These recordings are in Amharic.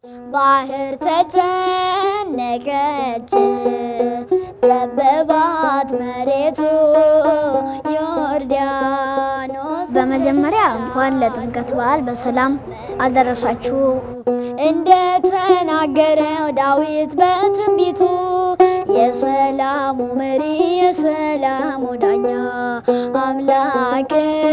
ባህር ተጨነቀች፣ ጠበባት መሬቱ ዮርዳኖስ። በመጀመሪያ እንኳን ለጥምቀት በዓል በሰላም አደረሳችሁ። እንደ ተናገረው ዳዊት በትንቢቱ የሰላሙ መሪ የሰላሙ ዳኛ አምላክ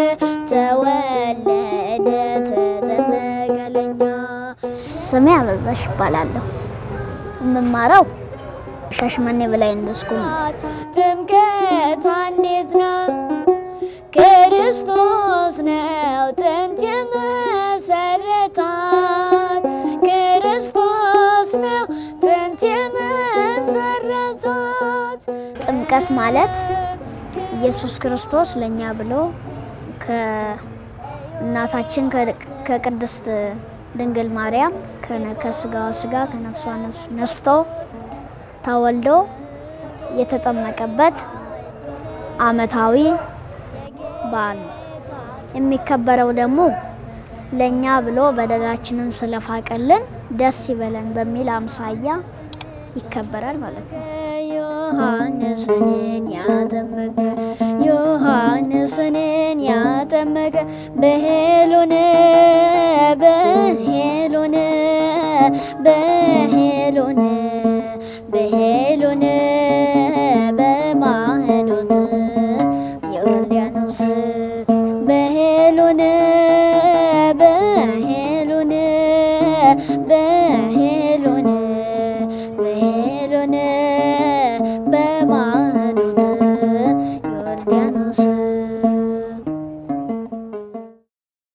ተወለደ ተጠመቀ ለኛ። ስሜ አበዛሽ ይባላለሁ። የምማረው ሻሸመኔ በላይ እንደስኩል ነው። ጥምቀት እንዴት ነው? ክርስቶስ ነው ጥንት የመሰረታት። ክርስቶስ ነው ጥንት የመሰረታት። ጥምቀት ማለት ኢየሱስ ክርስቶስ ለእኛ ብሎ ከእናታችን ከቅድስት ድንግል ማርያም ከስጋዋ ስጋ ከነፍሷ ነፍስ ነስቶ ተወልዶ የተጠመቀበት ዓመታዊ በዓል ነው። የሚከበረው ደግሞ ለእኛ ብሎ በደላችንን ስለፋቀልን ደስ ይበለን በሚል አምሳያ ይከበራል ማለት ነው። ዮሐንስን ያጠመቀ ዮሐንስን ያጠመቀ በሄሎን በሄሎን በሄሎን